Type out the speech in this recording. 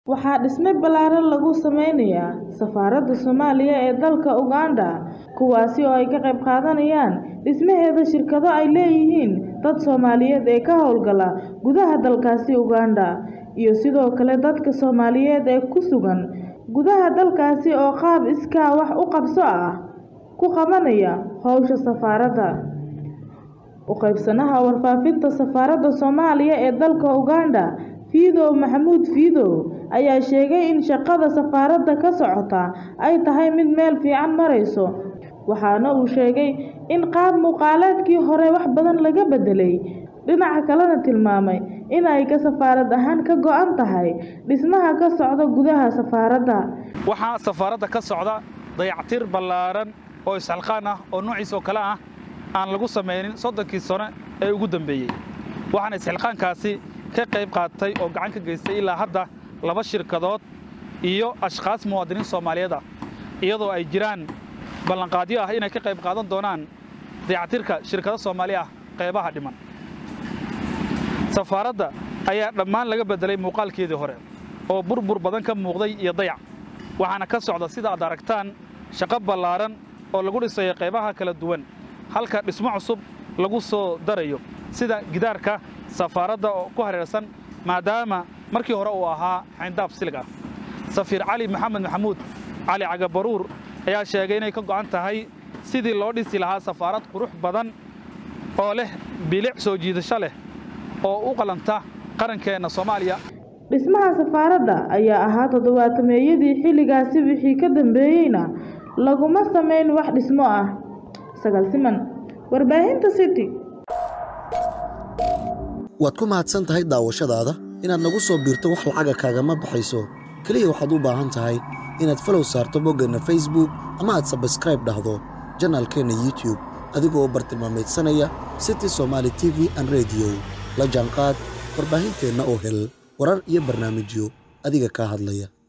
waxaa dhisme ballaaran lagu sameynayaa safaaradda Soomaaliya ee dalka Uganda kuwaasi oo ay ka qayb qaadanayaan dhismaheeda shirkado ay leeyihiin dad Soomaaliyeed ee ka howlgala gudaha dalkaasi Uganda iyo sidoo kale dadka Soomaaliyeed ee ku sugan gudaha dalkaasi oo qaab iskaa wax u qabso ah ku qabanaya howsha safaaradda u qaybsanaha warfaafinta safaaradda Soomaaliya ee dalka Uganda Fiidow Maxamuud Fiidow ayaa sheegay in shaqada safaaradda ka socota ay tahay mid meel fiican marayso waxaana uu sheegay in qaab muuqaaleedkii hore wax badan laga bedelay dhinaca kalena tilmaamay in ay ka safaarad ahaan ka go'an tahay dhismaha ka socda gudaha safaaradda waxaa safaaradda ka socda dayactir ballaaran oo isxilqaan ah oo noociis oo kale ah aan lagu samaynin soddonkii sano ee ugu dambeeyey waxaana isxilqaankaasi ka qayb qaatay oo gacan ka geystay ilaa hadda laba shirkadood iyo ashkhaas muwaadiniin soomaaliyeed ah iyadoo ay jiraan ballanqaadyo ah inay ka qayb qaadan doonaan dayactirka shirkado soomaali ah qaybaha dhiman safaaradda ayaa dhammaan laga beddelay muuqaalkeedii hore oo burbur badan ka muuqday iyo dayac waxaana ka socda sida aad aragtaan shaqo ballaaran oo lagu dhisayo qaybaha kala duwan halka dhismo cusub lagu soo darayo sida gidaarka safaaradda oo ku hareersan maadaama markii hore uu ahaa xayndaab silig ah safiir cali maxamed maxamuud cali cagabaruur ayaa sheegay inay ka go'an tahay sidii loo dhisi lahaa safaarad qurux badan oo leh bilic soo jiidasho leh oo u qalanta qarankeenna soomaaliya dhismaha safaaradda ayaa ahaa toddobaatameeyadii xilligaasi wixii ka dambeeyeyna laguma samayn wax dhismo ah sagaal siman warbaahinta city waad ku mahadsan tahay daawashadaada inaad nagu soo biirto wax lacaga kaagama baxayso keliya waxaad u baahan tahay inaad falow saarto boggeenna facebook ama aad sabskraib dhahdo janaalkeenna youtub adigoo bartilmaameedsanaya city somaali t v an rediyo la jaanqaad warbaahinteenna oo hel warar iyo barnaamijyo adiga kaa hadlaya